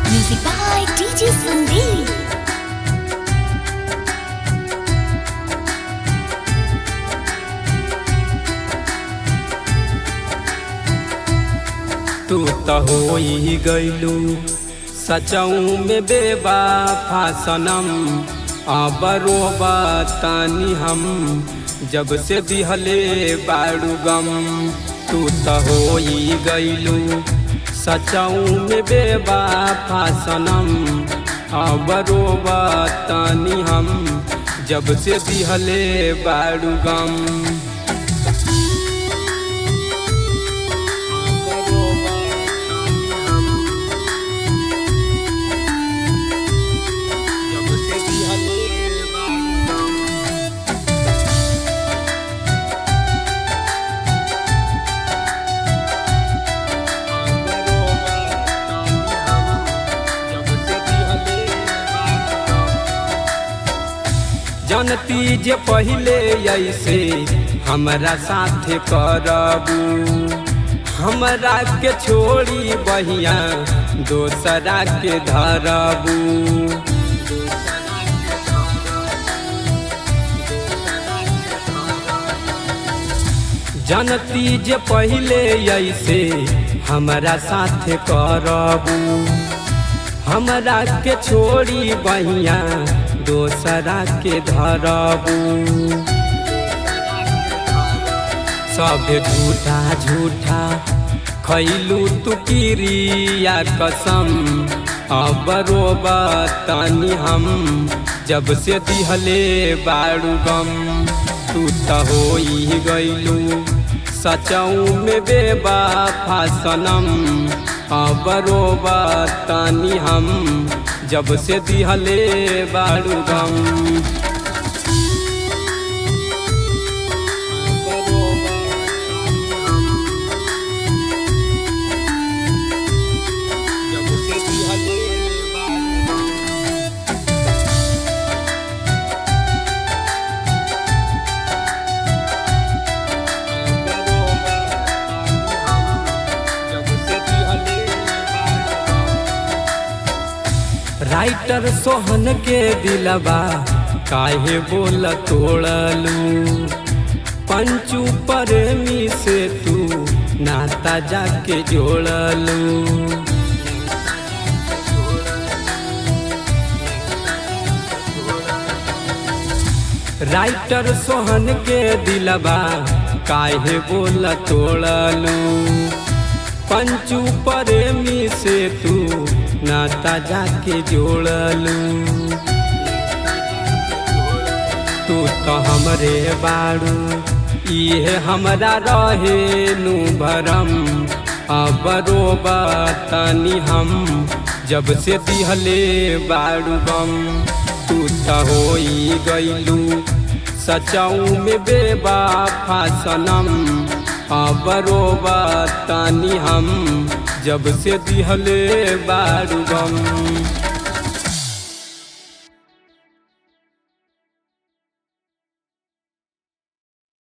Music by DJ Sandeep. तू तो हो ही गईलू सचऊ में बेबाफा सनम आबरो बतानी हम जब से दिहले बाड़ू गम तू तो हो ही गईलू सचऊ में बेबाफा सनम आबरो बतानी हम जब से दिहले बाड़ू गम जब से दिहले बाड़ू गम जानती जे पहले ऐसे हमरा साथे करबू हमरा के छोड़ी बहिया दोसरा के धरबू जानती जे पहले ऐसे हमरा साथे करबू हमरा के छोड़ी बहिया दोसरा के धरबू सब झूठा झूठा खैलू तू किरिया कसम अब रोबतानी हम जब से दिहले बाड़ू गम तू तो हो ही गईलू सचऊ में बेबाफा सनम अब रोबतानी हम जब से दिहले बाड़ू गम जब से दिहले बाड़ू गम राइटर सोहन के दिलबा काहे बोल तोड़लू पंचू प्रेमी से तू नाता जाके जोड़लू राइटर सोहन के दिलबा काहे बोल तोड़लू पंचू प्रेमी से तू नाता जाके जोड़लू तू तो हमरे बाड़ू इहे हमरा रहे नु भरम अब रोबतानी हम जब से दिहले बाड़ू गम तू तो हो ही गईलू सचऊ में बेबाफा सनम अब रोबतानी हम जब से दिहले बाड़ू गम